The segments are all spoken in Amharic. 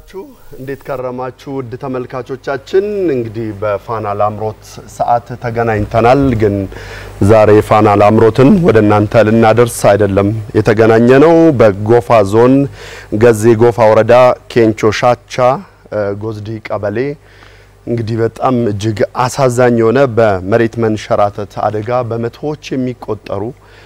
ዋላችሁ? እንዴት ከረማችሁ? ውድ ተመልካቾቻችን እንግዲህ በፋና ላምሮት ሰዓት ተገናኝተናል። ግን ዛሬ ፋና ላምሮትን ወደ እናንተ ልናደርስ አይደለም የተገናኘ ነው። በጎፋ ዞን ገዜ ጎፋ ወረዳ ኬንቾ ሻቻ ጎዝዲ ቀበሌ እንግዲህ በጣም እጅግ አሳዛኝ የሆነ በመሬት መንሸራተት አደጋ በመቶዎች የሚቆጠሩ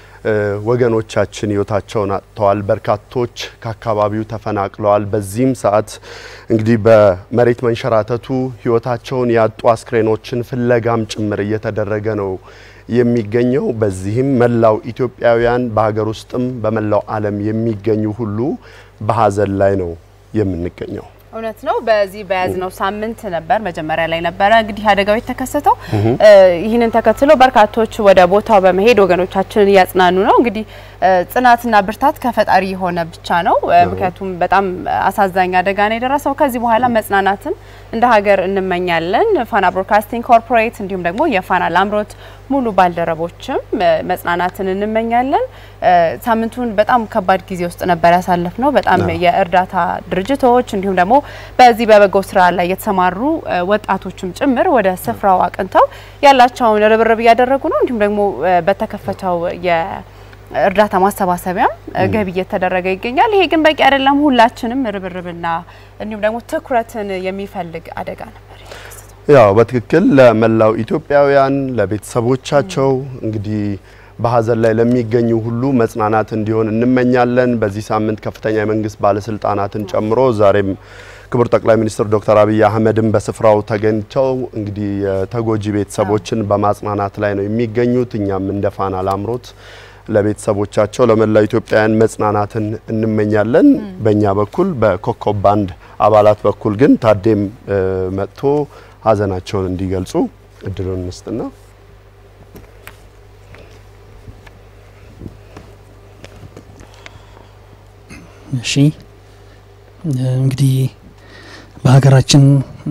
ወገኖቻችን ህይወታቸውን አጥተዋል። በርካቶች ከአካባቢው ተፈናቅለዋል። በዚህም ሰዓት እንግዲህ በመሬት መንሸራተቱ ህይወታቸውን ያጡ አስክሬኖችን ፍለጋም ጭምር እየተደረገ ነው የሚገኘው። በዚህም መላው ኢትዮጵያውያን በሀገር ውስጥም በመላው ዓለም የሚገኙ ሁሉ በሀዘን ላይ ነው የምንገኘው። እውነት ነው። በዚህ በያዝነው ሳምንት ነበር መጀመሪያ ላይ ነበረ እንግዲህ አደጋው የተከሰተው። ይህንን ተከትሎ በርካቶች ወደ ቦታው በመሄድ ወገኖቻችንን እያጽናኑ ነው። እንግዲህ ጽናትና ብርታት ከፈጣሪ የሆነ ብቻ ነው። ምክንያቱም በጣም አሳዛኝ አደጋ ነው የደረሰው። ከዚህ በኋላ መጽናናትን እንደ ሀገር እንመኛለን። ፋና ብሮድካስቲንግ ኮርፖሬት እንዲሁም ደግሞ የፋና ላምሮት ሙሉ ባልደረቦችም መጽናናትን እንመኛለን። ሳምንቱን በጣም ከባድ ጊዜ ውስጥ ነበር ያሳለፍ ነው። በጣም የእርዳታ ድርጅቶች እንዲሁም ደግሞ በዚህ በበጎ ስራ ላይ የተሰማሩ ወጣቶችም ጭምር ወደ ስፍራው አቅንተው ያላቸውን ርብርብ እያደረጉ ነው። እንዲሁም ደግሞ በተከፈተው የእርዳታ ማሰባሰቢያም ገቢ እየተደረገ ይገኛል። ይሄ ግን በቂ አይደለም። ሁላችንም ርብርብና እንዲሁም ደግሞ ትኩረትን የሚፈልግ አደጋ ነበር። ያው በትክክል ለመላው ኢትዮጵያውያን ለቤተሰቦቻቸው እንግዲህ በሀዘን ላይ ለሚገኙ ሁሉ መጽናናት እንዲሆን እንመኛለን። በዚህ ሳምንት ከፍተኛ የመንግስት ባለስልጣናትን ጨምሮ ዛሬም ክቡር ጠቅላይ ሚኒስትር ዶክተር አብይ አህመድም በስፍራው ተገኝተው እንግዲህ የተጎጂ ቤተሰቦችን በማጽናናት ላይ ነው የሚገኙት። እኛም እንደ ፋና ላምሮት ለቤተሰቦቻቸው ለመላው ኢትዮጵያውያን መጽናናትን እንመኛለን። በእኛ በኩል በኮከብ ባንድ አባላት በኩል ግን ታዴም መጥቶ ሀዘናቸውን እንዲገልጹ እድሉን እንስጥና እሺ እንግዲህ በሀገራችን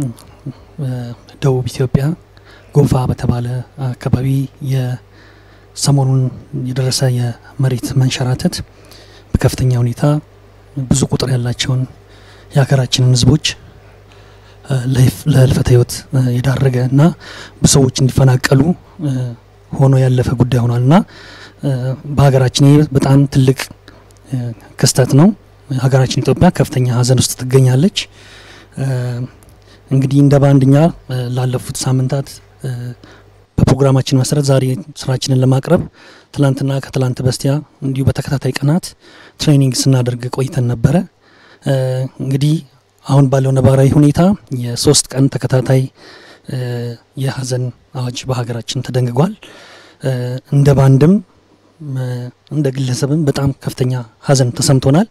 ደቡብ ኢትዮጵያ ጎፋ በተባለ አካባቢ የሰሞኑን የደረሰ የመሬት መንሸራተት በከፍተኛ ሁኔታ ብዙ ቁጥር ያላቸውን የሀገራችንን ሕዝቦች ለህልፈተ ሕይወት የዳረገ እና ብዙ እንዲፈናቀሉ ሆኖ ያለፈ ጉዳይ ሆኗል እና በሀገራችን ይህ በጣም ትልቅ ክስተት ነው። ሀገራችን ኢትዮጵያ ከፍተኛ ሀዘን ውስጥ ትገኛለች። እንግዲህ እንደ ባንድኛ ላለፉት ሳምንታት በፕሮግራማችን መሰረት ዛሬ ስራችንን ለማቅረብ ትላንትና ከትላንት በስቲያ እንዲሁ በተከታታይ ቀናት ትሬኒንግ ስናደርግ ቆይተን ነበረ። እንግዲህ አሁን ባለው ነባራዊ ሁኔታ የሶስት ቀን ተከታታይ የሀዘን አዋጅ በሀገራችን ተደንግጓል። እንደ ባንድም እንደ ግለሰብም በጣም ከፍተኛ ሀዘን ተሰምቶናል።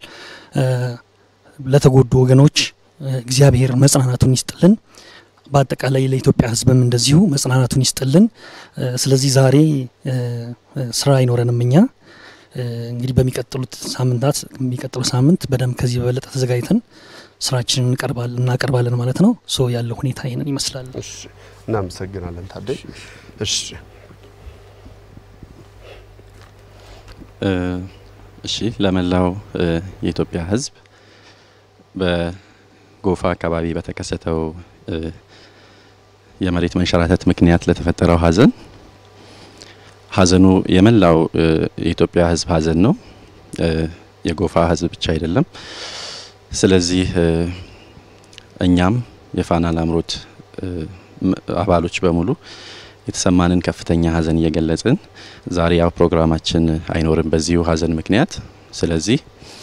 ለተጎዱ ወገኖች እግዚአብሔር መጽናናቱን ይስጥልን። በአጠቃላይ ለኢትዮጵያ ሕዝብም እንደዚሁ መጽናናቱን ይስጥልን። ስለዚህ ዛሬ ስራ አይኖረንም እኛ እንግዲህ በሚቀጥሉት ሳምንታት የሚቀጥሉ ሳምንት በደንብ ከዚህ በበለጠ ተዘጋጅተን ስራችንን እናቀርባለን ማለት ነው። ሶ ያለው ሁኔታ ይህንን ይመስላል። እናመሰግናለን ታዴ። እሺ እሺ ለመላው የኢትዮጵያ ህዝብ በጎፋ አካባቢ በተከሰተው የመሬት መንሸራተት ምክንያት ለተፈጠረው ሀዘን ሀዘኑ የመላው የኢትዮጵያ ህዝብ ሀዘን ነው። የጎፋ ህዝብ ብቻ አይደለም። ስለዚህ እኛም የፋና ላምሮት አባሎች በሙሉ የተሰማንን ከፍተኛ ሀዘን እየገለጽን ዛሬ ያው ፕሮግራማችን አይኖርም በዚሁ ሀዘን ምክንያት። ስለዚህ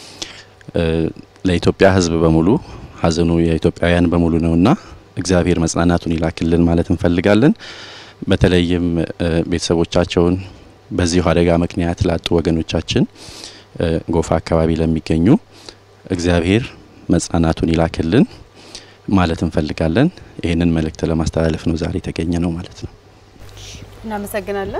ለኢትዮጵያ ህዝብ በሙሉ ሀዘኑ የኢትዮጵያውያን በሙሉ ነውና እግዚአብሔር መጽናናቱን ይላክልን ማለት እንፈልጋለን። በተለይም ቤተሰቦቻቸውን በዚሁ አደጋ ምክንያት ላጡ ወገኖቻችን ጎፋ አካባቢ ለሚገኙ እግዚአብሔር መጽናናቱን ይላክልን ማለት እንፈልጋለን። ይህንን መልእክት ለማስተላለፍ ነው ዛሬ የተገኘ ነው ማለት ነው። እናመሰግናለን።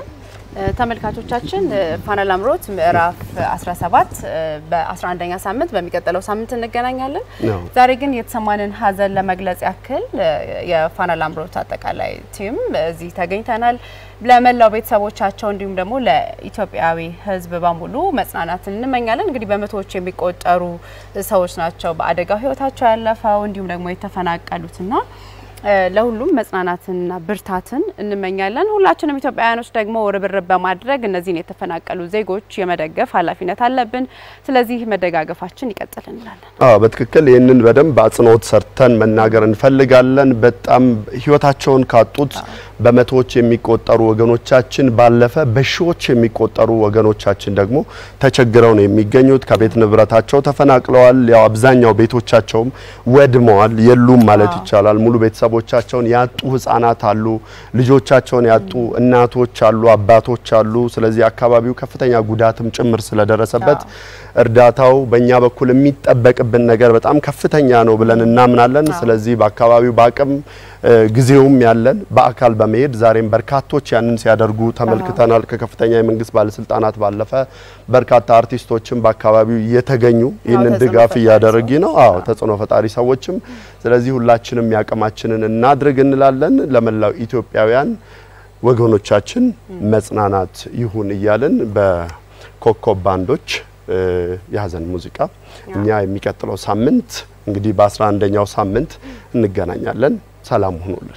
ተመልካቾቻችን ፋና ላምሮት ምዕራፍ 17 በ11ኛ ሳምንት በሚቀጥለው ሳምንት እንገናኛለን። ነው። ዛሬ ግን የተሰማንን ሀዘን ለመግለጽ ያክል የፋና ላምሮት አጠቃላይ ቲም እዚህ ተገኝተናል። ለመላው ቤተሰቦቻቸው እንዲሁም ደግሞ ለኢትዮጵያዊ ሕዝብ በሙሉ መጽናናትን እንመኛለን። እንግዲህ በመቶዎች የሚቆጠሩ ሰዎች ናቸው በአደጋው ሕይወታቸው ያለፈው እንዲሁም ደግሞ የተፈናቀሉትና ለሁሉም መጽናናትንና ብርታትን እንመኛለን። ሁላችንም ኢትዮጵያውያኖች ደግሞ ርብርብ በማድረግ እነዚህን የተፈናቀሉ ዜጎች የመደገፍ ኃላፊነት አለብን። ስለዚህ መደጋገፋችን ይቀጥል እንላለን። አዎ በትክክል ይህንን በደንብ አጽንኦት ሰርተን መናገር እንፈልጋለን። በጣም ህይወታቸውን ካጡት በመቶዎች የሚቆጠሩ ወገኖቻችን ባለፈ በሺዎች የሚቆጠሩ ወገኖቻችን ደግሞ ተቸግረው ነው የሚገኙት። ከቤት ንብረታቸው ተፈናቅለዋል። ያው አብዛኛው ቤቶቻቸውም ወድመዋል፣ የሉም ማለት ይቻላል። ሙሉ ቤተሰቦቻቸውን ያጡ ህጻናት አሉ፣ ልጆቻቸውን ያጡ እናቶች አሉ፣ አባቶች አሉ። ስለዚህ አካባቢው ከፍተኛ ጉዳትም ጭምር ስለደረሰበት እርዳታው በእኛ በኩል የሚጠበቅብን ነገር በጣም ከፍተኛ ነው ብለን እናምናለን። ስለዚህ በአካባቢው በአቅም ጊዜውም ያለን በአካል በመሄድ ዛሬም በርካቶች ያንን ሲያደርጉ ተመልክተናል። ከከፍተኛ የመንግስት ባለስልጣናት ባለፈ በርካታ አርቲስቶችም በአካባቢው እየተገኙ ይህንን ተጽዕኖ ድጋፍ ፈጣሪ እያደረጊ ነው። አዎ ተጽዕኖ ፈጣሪ ሰዎችም። ስለዚህ ሁላችንም ያቅማችንን እናድርግ እንላለን። ለመላው ኢትዮጵያውያን ወገኖቻችን መጽናናት ይሁን እያልን በኮከብ ባንዶች እ የሀዘን ሙዚቃ እኛ የሚቀጥለው ሳምንት እንግዲህ በአስራ አንደኛው ሳምንት እንገናኛለን። ሰላም ሁኑልን።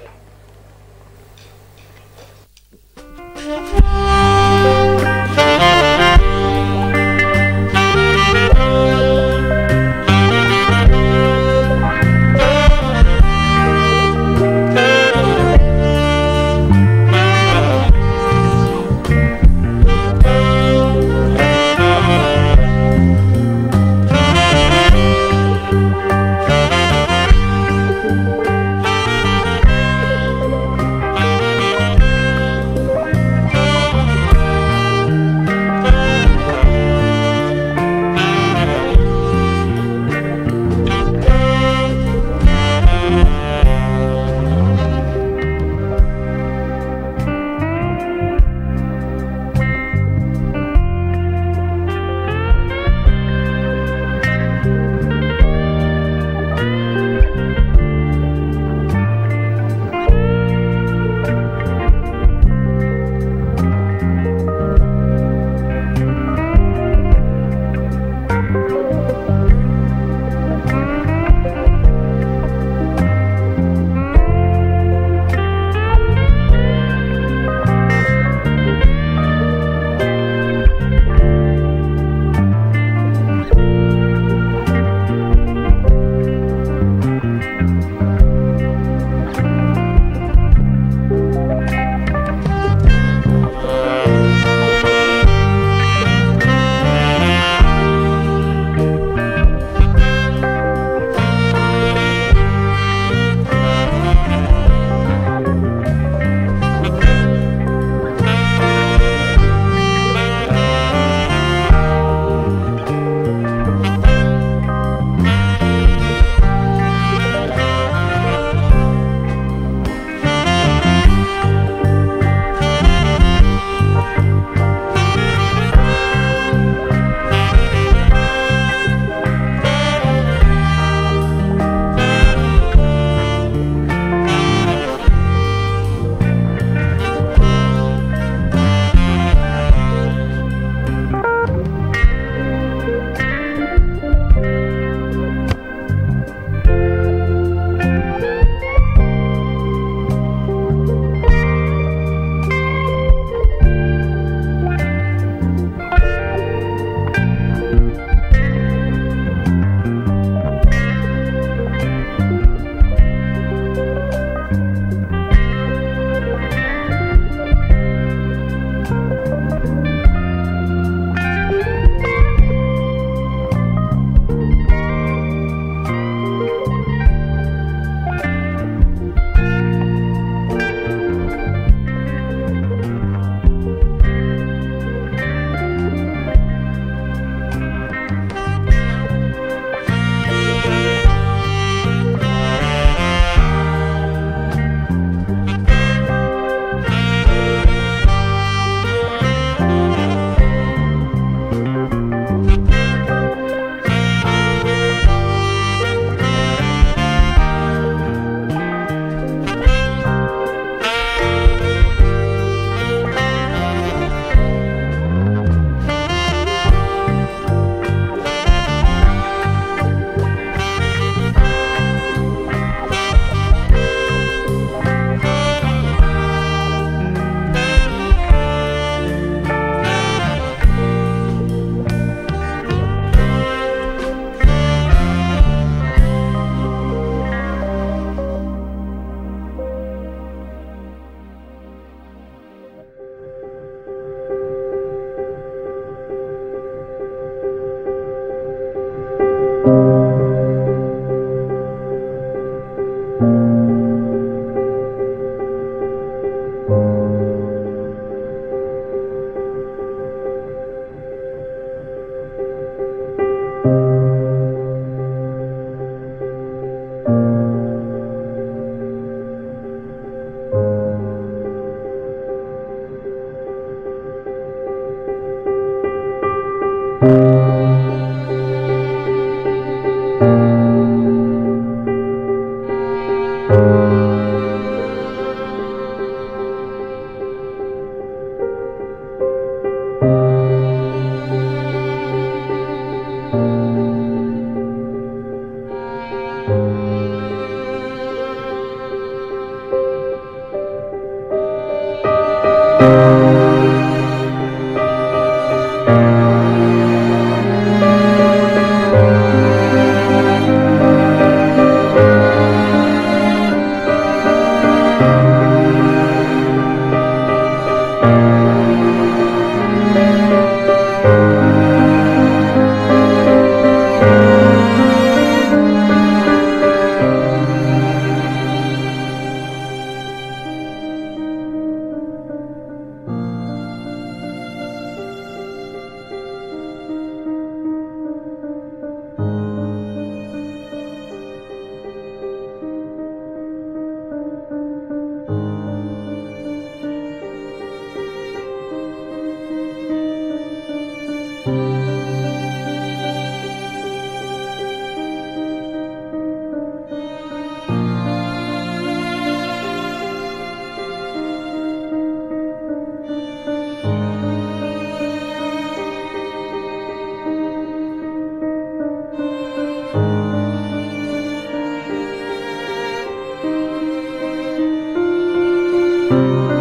♪